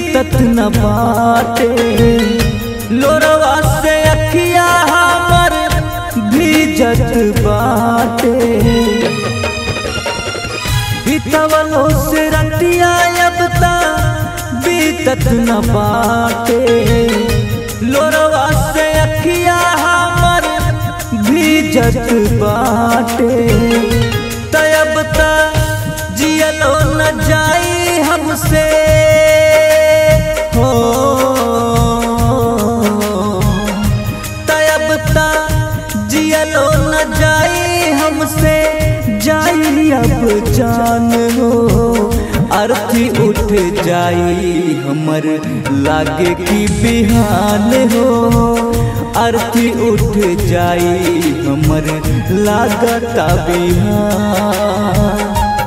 बीतत न बाटे लोरवा से अखिया हमर भीजत बाटे बीतवलो से रतिया अब ता बीतत न बाटे लोरवा से अखिया हमर भीजत बाटे तब ता जियलो न जाई हमसे हो तब ता जियलो न जाई हमसे जाई अब जान हो अर्थी उठ जाई हमर लागे की बिहान हो अर्थी उठ जाई हमर लागता बिहान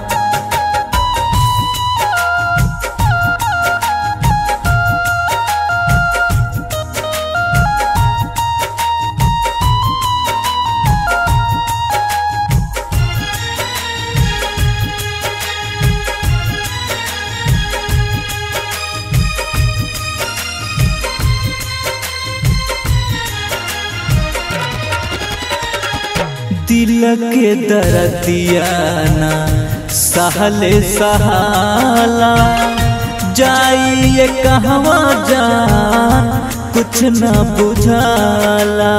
दिल के दर्दियाना सहले सहाला जाइए कहवा जा कुछ न बुझाला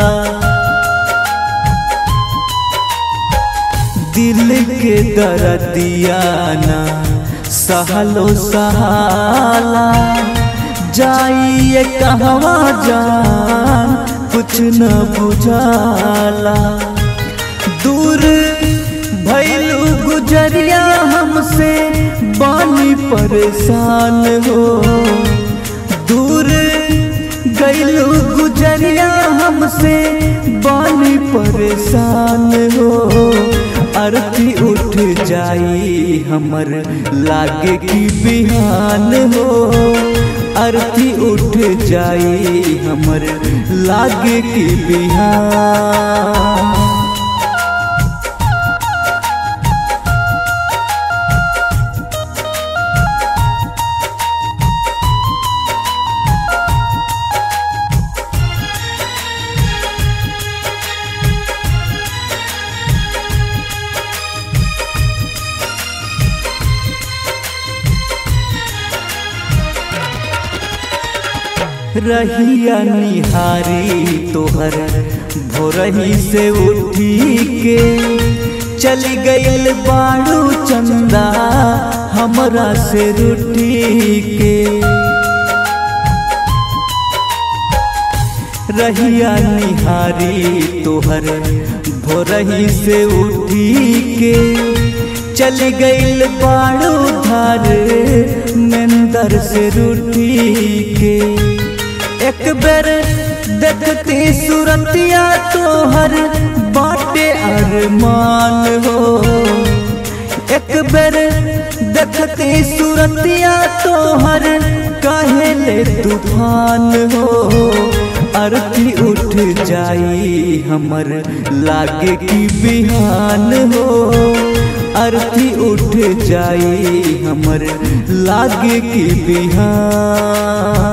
दिल के दर्दियाना सहलो सहाला जाइए कहवा जा कुछ न बुझाला दूर भैलू गुजरिया हमसे बानी परेशान हो दूर गैलू गुजरिया हमसे बानी परेशान हो अर्थी उठ जाई हमर लागे की बिहान हो अर्थी उठ जाई हमर लागे की बिहान रहिया निहारी तोहर भोरही से उठी के चली गईल बाड़ू चंदा हमरा से रूठी के रहिया निहारी तोहर भोरही से उठी के चली गईल बाड़ू धार नंदर से रूठी के एक बेर देखती सूरतिया तोहर बाटे अरमान हो एक बेर देखती सूरतिया तोहर कहले तूफान हो अर्थी उठ जाई हमर लागे की बिहान हो अर्थी उठ जाई हमर लागे की बिहान